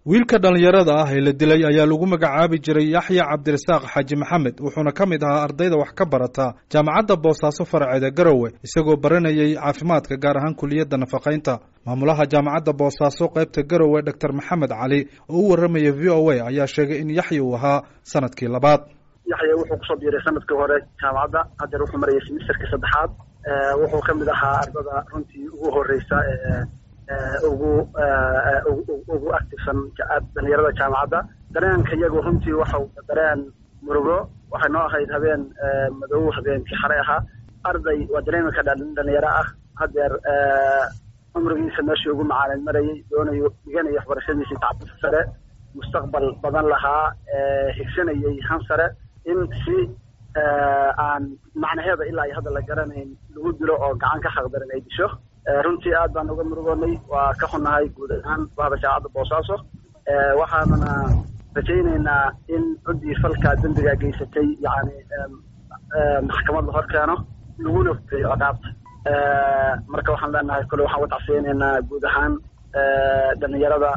wiilka dhallinyarada ah ee la dilay ayaa lagu magacaabi jiray yaxya cabdirasaaq xaaji maxamed wuxuuna ka mid ahaa ardayda wax ka barata jaamacadda boosaaso faraceeda garowe isagoo baranayay caafimaadka gaar ahaan kuliyadda nafaqaynta maamulaha jaamacadda boosaaso qaybta garowe doctor maxamed cali oo u warramaya v o a ayaa sheegay in yaxya uu ahaa sanadkii labaad yaxya wuxuu kusoo biiray sanadkii hore jaamacadda haddeer wuxuu marayay simisterkii saddexaad wuxuu ka mid ahaa ardada runtii ugu horeysa ugu ugu actifsan dhalinyarada jaamacadda dareenka iyagu runtii waxau dareen murugo waxay noo ahayd habeen madow habeenkii xalay ahaa arday waa dareemika dhalinyaro ah haddeer cumrigiisa meeshii ugu macaalin marayay doonayo dhiganayo waxbarashadiisii tacbisa sare mustaqbal badan lahaa higsanayay han sare in si aan macnaheeda ilaa iyo hadda la garanayn lagu dilo oo gacan ka xaqdarin ay disho runtii aad baan uga murugoonay waa ka xunnahay guud ahaan bahda jaamacadda boosaaso waxaanana rajaynaynaa in cuddii falkaa dembigaa geysatay yacni maxkamad la hor keeno laguna fureeyo ciqaabta marka waxaan leenahay kole waxaan uga tacsiyeynaynaa guud ahaan dhalinyarada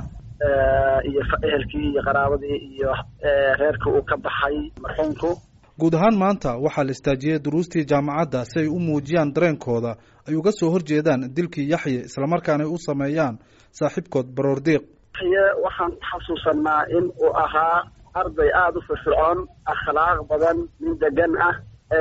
iyo ehelkii iyo qaraabadii iyo reerkii uu ka baxay marxuumku guud ahaan maanta waxaa la istaajiyey duruustii jaamacadda si ay u muujiyaan dareenkooda ay uga soo horjeedaan dilkii yaxye islamarkaana ay u sameeyaan saaxiibkood baroordiiq yaxye waxaan xasuusanaa in uu ahaa arday aada u firfircoon akhlaaq badan nin degan ah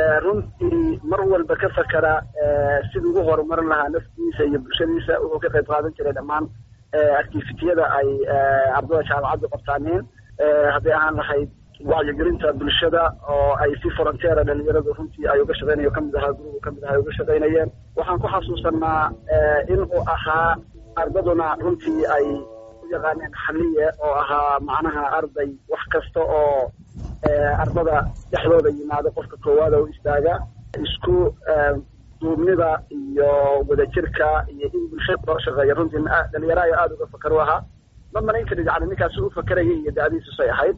runtii mar walba ka fakera sidii ugu horumarin lahaa naftiisa iyo bulshadiisa wuxuu ka qayb qaadan jiray dhammaan activitiyada ay ardada jaamacaddu qabtaaneen hadday ahaan lahayd wacyigelinta bulshada oo ay si frontiera dhalinyaradu runtii ay uga shaqeynayo kamid ahaa gurubu kamid aha ay uga shaqeynayeen waxaan ku xasuusanaa in uu ahaa ardaduna runtii ay u yaqaaneen xaliye oo ahaa macnaha arday wax kasta oo ardada dhexdooda yimaado qofka koowaada u istaaga isku duubnida iyo wadajirka iyo in bulshada loo shaqeeya runtii dhalinyaro ayo aada uga fakar u ahaa ma malayn karid yani ninkaasi u fakerayay iyo da-diisusay ahayd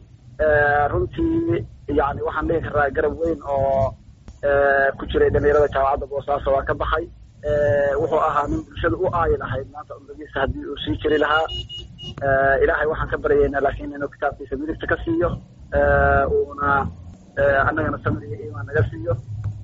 runtii yani waxaan dhihi karaa garab weyn oo ku jiray dhalinyarada jaamacadda boosaaso waa ka baxay wuxuu ahaa nin bulshada u aayi lahayd maanta cumrigiisa haddii uu sii jiri lahaa ilaahay waxaan ka baryaynaa laakiin inuu kitaabkiisa midigta ka siiyo uuna annagana samir iyo iimaan naga siiyo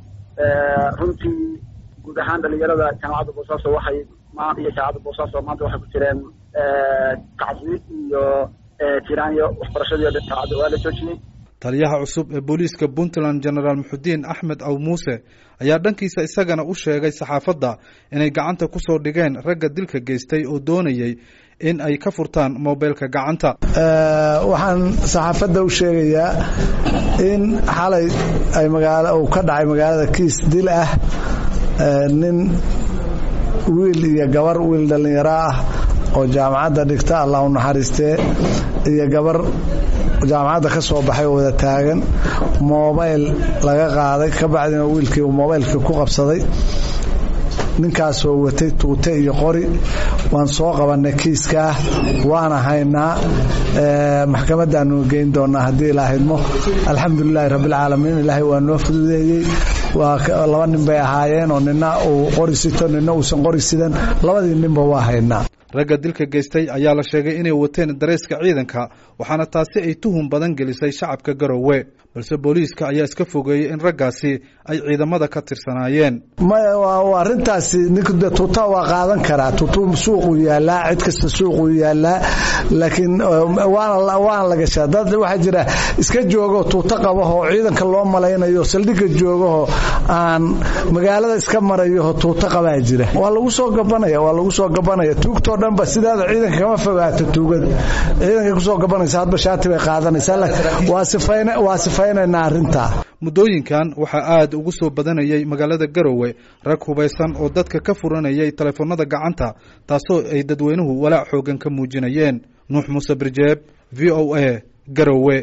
runtii guud ahaan dhalinyarada jaamacadda boosaaso waxay iyo jaamacadda boosaaso maanta waxay ku jireen tacsi iyo tiraanyo waxbarashadii o dhan jaamacadda waa la joojiyey taliyaha cusub ee booliiska puntland genaraal muxudiin axmed aw muuse ayaa dhankiisa isagana u sheegay saxaafadda inay gacanta ku soo dhigeen ragga dilka geystay oo doonayay in ay ka furtaan mobilka gacanta waxaan saxaafadda u sheegayaa in xalay ay magaalo uu ka dhacay magaalada kiis dil ah nin wiil iyo gabar wiil dhallinyaro ah oo jaamacadda dhigta allah u naxariistee iyo gabar jaamacadda ka soo baxay oo wada taagan mobayl laga qaaday ka bacdina wiilkii uu mobaylkii ku qabsaday ninkaasoo watay tuute iyo qori waan soo qabannay kiiskaa waana haynaa maxkamadaanu geyn doonaa haddii ilaahidmo alxamdulilaahi rabbilcaalamiin ilaahay waa noo fududeeyey waa laba nin bay ahaayeen oo nina uu qori sito nina uusan qori sidan labadii ninba waa haynaa ragga dilka geystay ayaa la sheegay inay wateen dareeska ciidanka waxaana taasi ay tuhun badan gelisay shacabka garowe balse booliiska ayaa iska fogeeyey in raggaasi ay ciidamada ka tirsanaayeen maya arrintaasi ninka tuuta waa qaadan karaa tuutu suuquu yaalaa cid kasta suuquu yaalaa laakiin waana la gashaa dad waxaa jira iska joogoo tuuto qabahoo ciidanka loo malaynayo saldhigga joogahoo aan magaalada iska marayoho tuuto qabaa jira waa lagu soo gabanaya waa lagu soo gabanaya tuugtoo dhanba sidaada ciidanka kama fogaato tuugada ciidankay kusoo gabanaysa hadba shaati bay qaadanaysaa waa sifaynaynaa arrintaa muddooyinkan waxaa aad ugu soo badanayay magaalada garowe rag hubaysan oo dadka ka furanayay telefoonada gacanta taasoo ay dadweynuhu walaac xoogan ka muujinayeen nuux muuse birjeeb v o a garowe